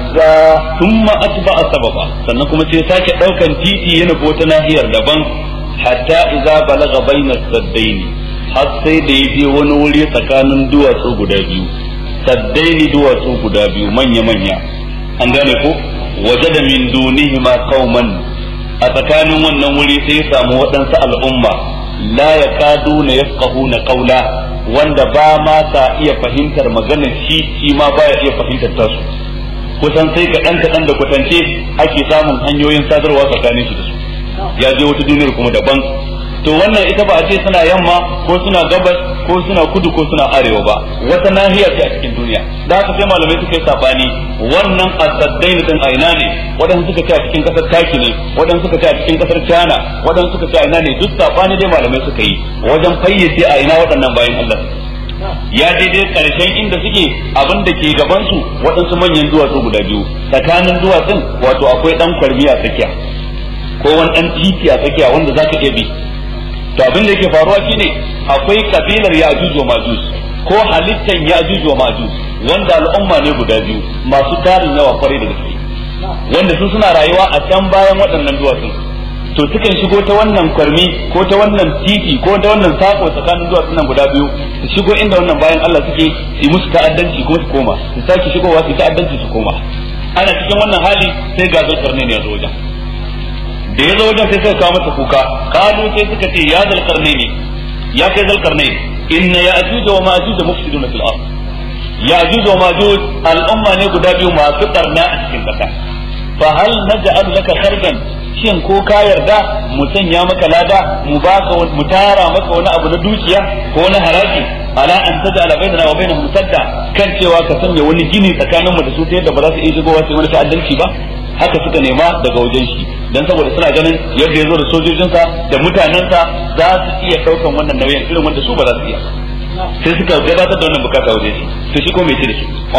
azza thumma atba'a sababa sannan kuma sai sake daukan titi yana ko ta nahiyar daban hatta idza balaga baina saddaini har sai da ya je wani wuri tsakanin duwatsu guda biyu saddaini duwatsu guda biyu manya manya an gane ko wajada min dunihima qauman a tsakanin wannan wuri sai ya samu waɗansu al'umma la yakaduna yafqahuna qawla wanda ba ma sa iya fahimtar maganar shi shi ma baya iya fahimtar tasu kusan sai kaɗan kaɗan da kwatance ake samun hanyoyin sadarwa tsakanin shi da su ya je wata duniyar kuma daban to wannan ita ba a ce suna yamma ko suna gabas ko suna kudu ko suna arewa ba wata nahiya ce a cikin duniya da haka sai malamai suka yi sabani wannan asaddain din aina ne waɗansu suka ce a cikin kasar taki ne waɗansu suka ce a cikin kasar China waɗansu suka ce aina ne duk sabani dai malamai suka yi wajen fayyace aina waɗannan bayan Allah ya daidai karshen inda suke abin da ke gaban su waɗansu manyan duwatsu guda biyu tsakanin duwatsun wato akwai dan kwarmi a tsakiya ko wani dan titi a tsakiya wanda zaka iya bi to abin da yake faruwa shine akwai kabilar Ya'juj wa Ma'juj ko halittan Ya'juj wa Ma'juj wanda al'umma ne guda biyu masu tarin yawa kwarai da gaske wanda su suna rayuwa a can bayan waɗannan duwatsun to sukan shigo ta wannan kwarmi ko ta wannan titi ko ta wannan sako tsakanin duwatsun nan guda biyu su shigo inda wannan bayan Allah suke su musu ta'addanci kuma su koma su sake shigowa su ta'addanci su koma ana cikin wannan hali sai ga zulkarnain ya zo wajen da ya zo wajen sai suka kawo masa kuka kalu sai suka ce ya zulkarnain ya kai zulkarnain inna ya'juj wa ma'juj mufsiduna fil ard ya'juj wa ma'juj al'umma ne guda biyu masu barna a cikin kasa fa hal naj'al laka kharjan shin ko ka yarda mu sanya maka lada mu baka mu tara maka wani abu na dukiya ko na haraji ala an taj'ala bainana wa bainahum sadda kan cewa ka sanya wani gini tsakanin mu da su ta yadda ba za su iya shigowa su wani ta'addanci ba haka suka nema daga wajen shi dan saboda suna ganin yadda ya zo da sojojinsa da mutanensa za su iya daukan wannan nauyin irin wanda su ba za su iya sai suka gabatar da wannan bukata wajen shi to shi ko mai ce da su